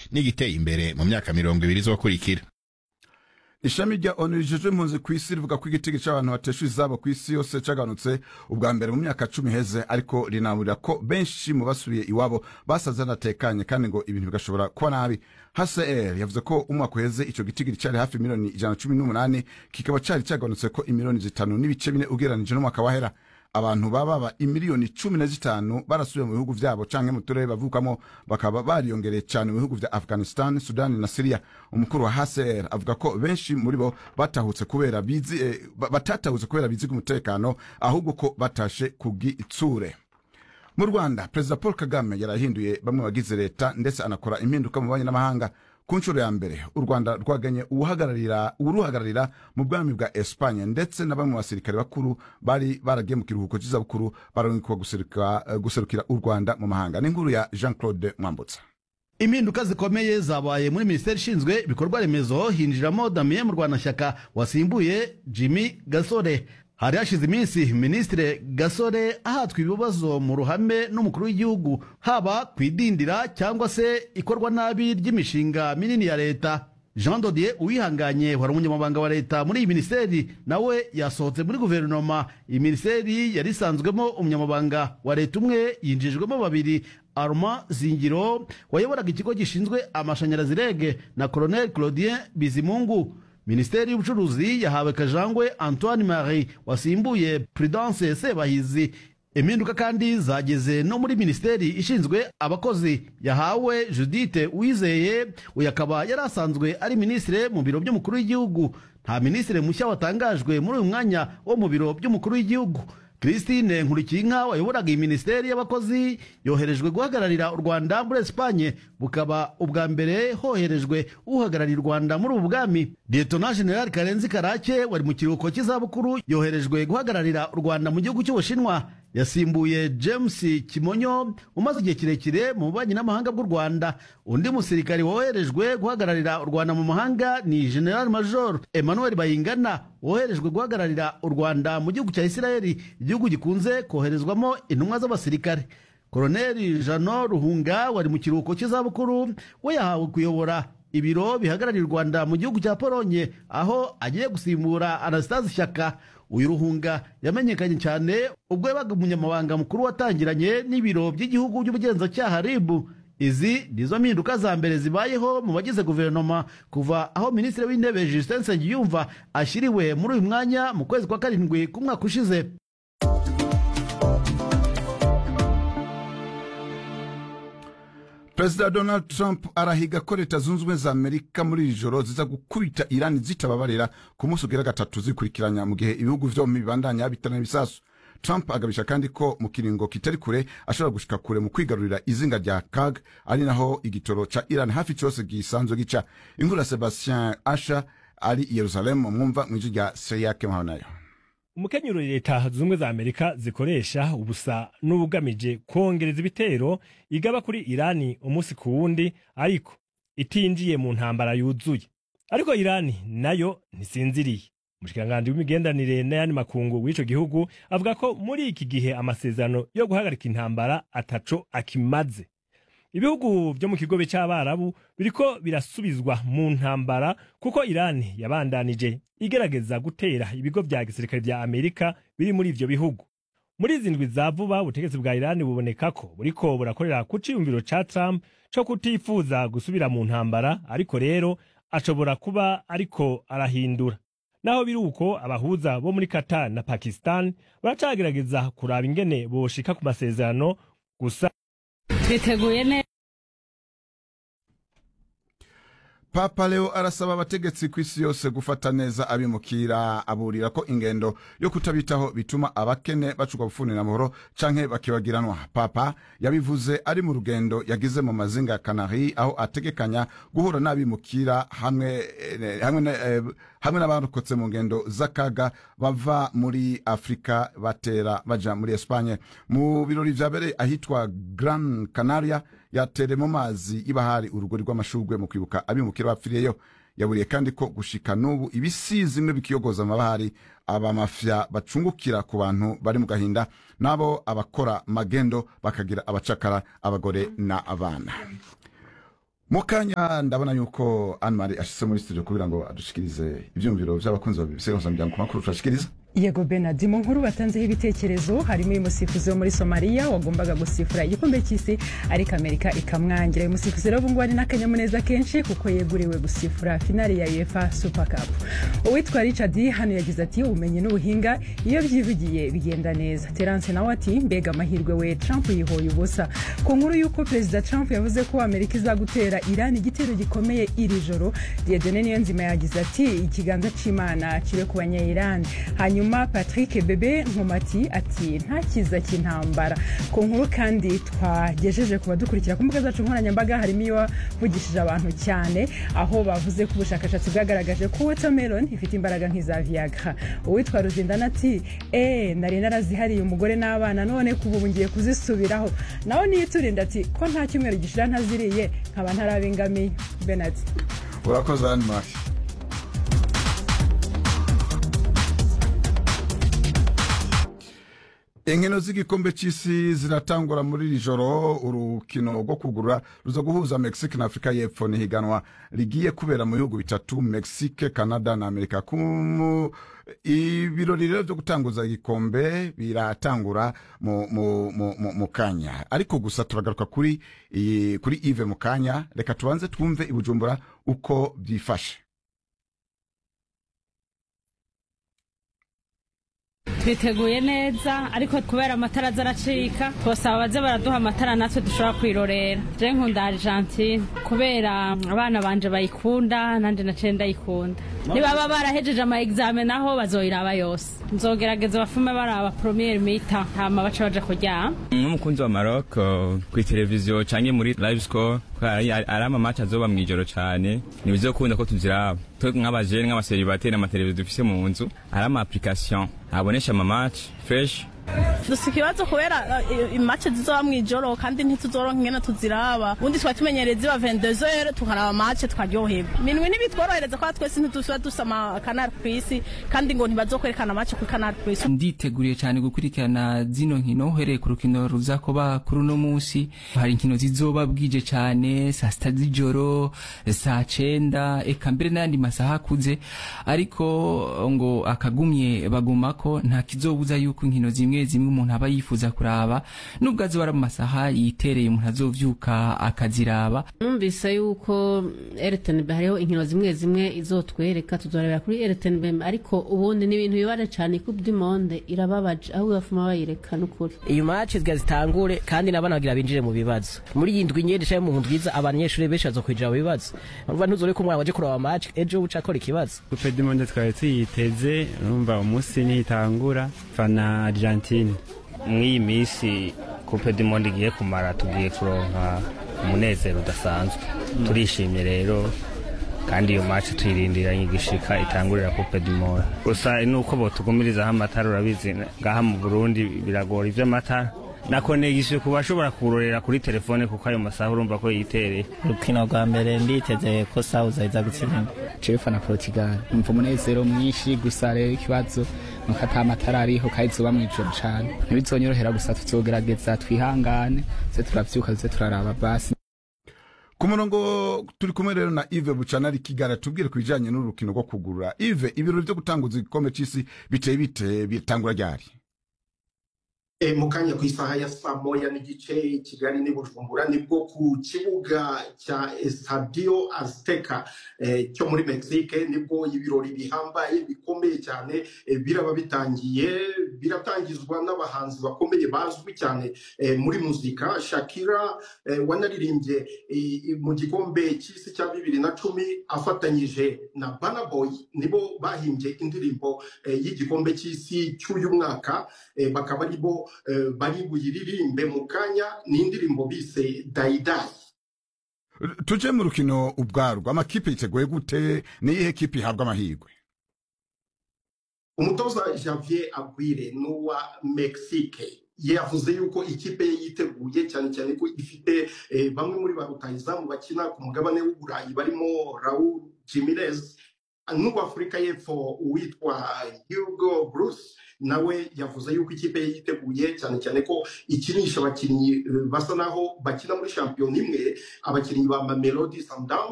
n'igiteye imbere mu myaka mirongo ibiri izokurikira ishami rya onu rijejwe impunzi ku isi rivuga ko igitego cy'abantu bateshwa izabo ku isi yose cyaganutse ubwa mbere mu myaka cumi iheze ariko rinaburira ko benshi mu basubiye iwabo basaze banatekanye kandi ngo ibintu bigashobora kuba nabi hcr yavuze ko umwaka uheze icyo gitigiri cyari hafi miliyoni ijana na cumi n'umunani kikaba cyari cyaganutse ko imiliyoni zitanu n'ibice bine ugereranije n'umwaka wahera abantu bababa imiliyoni cumi na zitanu barasubiye mu bihugu vyabo canke mu turere bavukamo bakaba bariyongereye cyane mu bihugu vya afghanistan sudani na syria umukuru wa hcr avuga ko benshi muri bo batahutse kubera bizi eh, ba- batatahutse kubera bizi umutekano ahubwo ko batashe kugitsure mu rwanda perezida paul kagame yarahinduye bamwe bagize leta ndetse anakora impinduka mu banyi n'amahanga ku nshuro ya mbere u rwanda rwaganye uwuhagararira uruhagararira mu bwami bwa espanye ndetse na bamwe mu basirikare bakuru bari baragiye mu kiruhuko cy'izabukuru barangikwa guseruka- eh, guserukira u rwanda mu mahanga n'inkuru ya jean claude mwambutsa impinduka zikomeye zabaye muri minisiteri ishinzwe ibikorwa remezo hinjiramo damien murwanashyaka wasimbuye jimmy gasore hari hashize iminsi minisitiri gasore ahatwa ibibazo mu ruhame n'umukuru w'igihugu haba ku idindira cyangwa se ikorwa nabi ry'imishinga minini ya leta jean dodier uwihanganye wari umunyamabanga wa leta muri iyi minisiteri nawe yasohotse muri guverinoma iyi minisiteri yari isanzwemo umunyamabanga wa leta umwe yinjijwemo babiri arma zingiro wayoboraga ikigo gishinzwe amashanyarazi rege na colonel claudien bizimungu minisiteri y'ubucuruzi yahawe kajangwe antoine marie wasimbuye prudence sebahizi impinduka kandi zageze no muri minisiteri ishinzwe abakozi yahawe judite uwizeye uyu akaba yari asanzwe ari minisitiri mu biro by'umukuru w'igihugu nta minisitiri mushya watangajwe muri uyu mwanya wo mu biro by'umukuru w'igihugu christine nkurikiyinka wayoboraga iyi minisiteri y'abakozi yoherejwe guhagararira u rwanda muri esipanye bukaba ubwa mbere hoherejwe uhagarariye u rwanda muri ubu bwami lietona general karenzi karake wari mu kiruhuko cy'izabukuru yoherejwe guhagararira u rwanda mu gihugu cy'ubushinwa yasimbuye james kimonyo umaze igihe kirekire mu bubanyi n'amahanga bw'u rwanda undi musirikari woherejwe guhagararira u rwanda mu mahanga ni general major emmanuel bayingana woherejwe guhagararira u rwanda mu gihugu cya isirayeli igihugu gikunze koherezwamo intumwa z'abasirikare koroneli jano ruhunga wari mu kiruhuko cy'izabukuru we yahawe kuyobora ibiro bihagarariye u rwanda mu gihugu cya polonye aho agiye gusimbura anastase shyaka uyu ruhunga yamenyekanye cyane ubwo yabaga umunyamabanga mukuru watangiranye n'ibiro by'igihugu by'ubugenzacyaha ribu izi nizo mpinduka za mbere zibayeho mu bagize guverinoma kuva aho minisitiri w'intebe justin nsengiyumva ashyiriwe muri uyu mwanya mu kwezi kwa karindwi k'umwaka ushize perezida donald trump arahiga ko leta zunze ubumwe za amerika muri iri joro ziza gukubita irani zitababarira ku munsi ugira gatatu zikurikiranya mu gihe ibihugu vyombi bibandanya bitana ibisasu trump agabisha kandi ko mu kiringo kitari kure ashobora gushika kure mu kwigarurira izinga rya kag ari naho igitoro ca iran hafi cose gisanzwe gica inkuru ya sebastien asha ari i yerusalemu mwumva mw'ijwi rya seriyake mpabonayo umukenyero leta zumwe za amerika zikoresha ubusa n'ubugamije kongereza ibitero igaba kuri irani umunsi ku wundi ariko itinjiye mu ntambara yuzuye ariko irani nayo ntisinziriye umushikiranganji w'imigenderanire n'ayandi makungu w'ico gihugu avuga ko muri iki gihe amasezerano yo guhagarika intambara ataco akimaze ibihugu vyo mu kigobe c'abarabu biriko birasubizwa mu ntambara kuko irani yabandanije igerageza gutera ibigo vya gisirikare vya amerika biri muri ivyo bihugu muri izi ndwi za vuba ubutegetsi bwa irani buboneka ko buriko burakorera ku ciyumviro ca trump co kutifuza gusubira mu ntambara ariko rero ashobora kuba ariko arahindura naho biri uko abahuza bo muri qatar na pakistan baracagerageza kuraba ingene boshika ku masezerano gusa twiteguye neza papa leo arasaba abategetsi ku isi yose gufata neza abimukira aburira ko ingendo yo kutabitaho bituma abakene bacurwa bufunira amahoro canke bakibagiranwa papa yabivuze ari mu rugendo yagize mu mazinga ya kanari aho ategekanya guhura n'abimukira hamwe eh, hamwe na- eh, hamwe n'abarokotse mu ngendo z'akaga bava muri afurika batera baja muri espanye mu birori vyabereye ahitwa gran canaria yatere mu mazi y'ibahari urugori rw'amashurwe mu kwibuka abimukira bapfiriyeyo yaburiye kandi ko gushika n'ubu ibisizi bimwe bikiyogoza amabahari abamafya bacungukira ku bantu bari mu gahinda n'abo abakora magendo bakagira abacakara abagore na abana mu kanya ndabona yuko anmari ashitse muri studio kugira ngo adushikirize ivyumviro vy'abakunzi ba BBC mpuzamuryango ku makuru turashikiriza yego benard mu nkuru batanzeho ibitekerezo harimo uyu musifuzi wo muri somaliya wagombaga gusifura igikombe cy'isi ariko amerika ikamwangira uyu musifuzi rero ubungubu ari n'akanyamuneza kenshi kuko yeguriwe gusifura finali ya uefa super cup uwitwa richard hano yagize ati ubumenyi n'ubuhinga iyo byivugiye bigenda neza terence nawe ati mbega amahirwe we trump yihoye ubusa ku nkuru y'uko perezida trump yavuze ko amerika izagutera irani igitero gikomeye iri joro diedone niyo nzima yagize ati ikiganza c'imana kibe ku banyayirani hanyuma hanyuma patrick bebe nkomati ati nta kiza cy'intambara ku nkuru kandi twagejeje ku badukurikira ku mbuga zacu nkoranyambaga harimo iyo wavugishije abantu cyane aho bavuze ko ubushakashatsi bwagaragaje ko watermelon ifite imbaraga nk'iza viagra uwitwa ruzindana ati eee nari narazihariye umugore n'abana none kuva ubu ngiye kuzisubiraho nawe niyiturinda ati ko nta cyumweru gishira ntaziriye nkaba ntarabingamiye benard urakoze anmari inkino z'igikombe cy'isi ziratangura muri iri joro urukino rwo kugura ruza guhuza mexique na afurika y'epfo ni higanwa rigiye kubera mu bihugu bitatu mexique canada na amerika Kumu, ibirori rero byo gutanguza igikombe biratangura mu, mu, mu, mu, mu kanya ariko gusa turagaruka kuri iyi- kuri ive mu kanya reka tubanze twumve i bujumbura uko byifashe twiteguye neza ariko kubera amatara aza aracika twasaba baze baraduha amatara natwe dushobora kwirorera je nkunda argentine kubera abana banje bayikunda nanje naciye ndayikunda nibaba barahejeje ama exame naho bazoyiraba yose nzogerageza bafume baraba premiere mita hama baca baja kuryama nk'umukunzi wa Maroc uh, kuri televiziyo canke muri live score kubera ari ari amamatch azoba mw'ijoro cane ntibizokunda ko tuziraba twe nk'abajene nk'abaseribateri amateleviziyo dufise mu nzu ari ama application abonesha amamatch fresh dufite ikibazo kubera imace zizoba mu ijoro kandi ntituzoronka ingene tuziraba ubundi twari tumenyereye ziba vendezere tukaraba mace tukaryoherwa minwi ntibitworohereza kubera twese ntituba dusa amakanari ku isi kandi ngo ntibazokwerekana mace kuri kanari ku isi nditeguriye cyane gukurikirana zino nkino uhereye ku rukino ruza kuba kuri uno munsi hari inkino zizoba bwije cyane saa sita z'ijoro saa cenda eka mbere n'ayandi masaha akuze ariko ngo akagumye bagumako nta kizobuza yuko inkino zimwe zimwe umuntu aba yifuza kuraba nubwo azoba ari mu masaha yitereye umuntu azovyuka akaziraba numvise yuko RTNB hariho inkino zimwe zimwe izotwereka tuzorebera kuri RTNB ariko ubundi ni ibintu bibare cyane coupe du monde irababaje aho bafuma bayireka n'ukuri iyo match zga zitangure kandi nabana bagira binjire mu bibazo muri iyi ndwi nyene cyangwa mu ndwiza abanyeshuri benshi bazokwinjira mu bibazo urumva ntuzore ko umwana waje kuraba match ejo uca akora ikibazo coupe du monde twari tuyiteze urumva umunsi nihitangura fana argentine mw'iyi minsi coupe du monde igiye kumara tugiye kuronka umunezero udasanzwe turishimye rero kandi iyo match tuyirindiranye igishika itangurira coupe du monde gusa nuko botugumirizaho amatara urabizi ngaha mu burundi biragora ivy'amatara na konegisiyo ku bashobora kurorera kuri telefone kuko ayo masaha urumva ko yitereye urukino rwa mbere nditeze ko sauza iza gutsinda jewe na portugal umva umunezero mwinshi gusa rero ikibazo nuko ata amatara ariho kandi zuba mw'ijoro cane ntibizonyorohera gusa tuzogerageza twihangane ze turavyuka ze turaraba basi ku murongo turi kumwe rero na ive bucana ari kigali tubwire ku bijanye n'urukino rwo kugurura ive ibirori vyo gutanguza igikombe c'isi biteye bite bitangura ryari E, mu kanya ku isaha ya saa moya n'igice kigali n'i bujumbura nibwo ku kibuga cya estadio azteca e, cyo muri mexique nibwo ibirori bihambaye bikomeye cyane e, biraba bitangiye biratangizwa n'abahanzi bakomeye bazwi cyane e, muri muzika shakira e, wanaririmbye e, mu gikombe cy'isi cya bibiri na cumi afatanyije na banaboy nibo bahimbye indirimbo e, y'igikombe cy'isi cy'uyu mwaka e, bakaba ari bo bari buyiririmbe mu kanya ni indirimbo bise dayidayi tuje mu rukino ubwarwo amakipe yiteguye gute niyihe kipe ihabwa amahirwe umutoza javier agwire n'uwa mexique yavuze yuko ikipe ye yiteguye cyane cyane ko ifite bamwe muri ba rutahizamu bakina ku mugabane w'uburayi barimo raul jimirez n'uw'afurika y'epfo uwitwa hugo bruce nawe yavuze yuko ikipe ye yiteguye cyane cyane ko ikinisha abakinnyi eh, basa naho bakina muri shampiyona imwe abakinnyi ba mamelodi sundowns